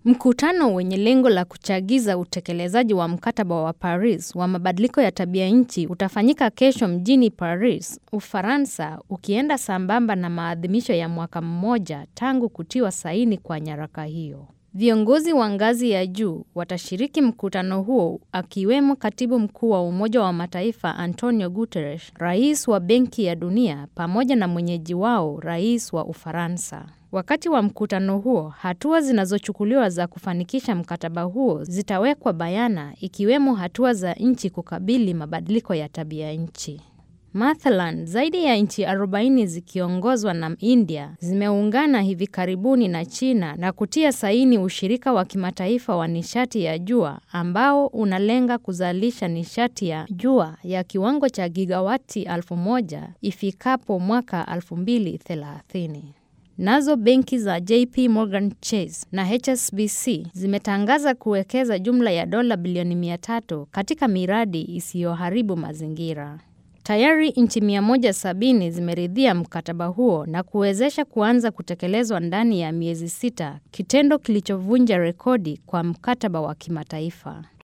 Mkutano wenye lengo la kuchagiza utekelezaji wa mkataba wa Paris wa mabadiliko ya tabia nchi utafanyika kesho mjini Paris, Ufaransa, ukienda sambamba na maadhimisho ya mwaka mmoja tangu kutiwa saini kwa nyaraka hiyo. Viongozi wa ngazi ya juu watashiriki mkutano huo akiwemo Katibu Mkuu wa Umoja wa Mataifa Antonio Guterres, Rais wa Benki ya Dunia pamoja na mwenyeji wao Rais wa Ufaransa. Wakati wa mkutano huo, hatua zinazochukuliwa za kufanikisha mkataba huo zitawekwa bayana ikiwemo hatua za nchi kukabili mabadiliko ya tabia nchi. Mathalan, zaidi ya nchi 40 zikiongozwa na India zimeungana hivi karibuni na China na kutia saini ushirika wa kimataifa wa nishati ya jua ambao unalenga kuzalisha nishati ya jua ya kiwango cha gigawati 1000 ifikapo mwaka 2030. Nazo benki za JP Morgan Chase na HSBC zimetangaza kuwekeza jumla ya dola bilioni 300 katika miradi isiyoharibu mazingira. Tayari nchi 170 zimeridhia mkataba huo na kuwezesha kuanza kutekelezwa ndani ya miezi sita, kitendo kilichovunja rekodi kwa mkataba wa kimataifa.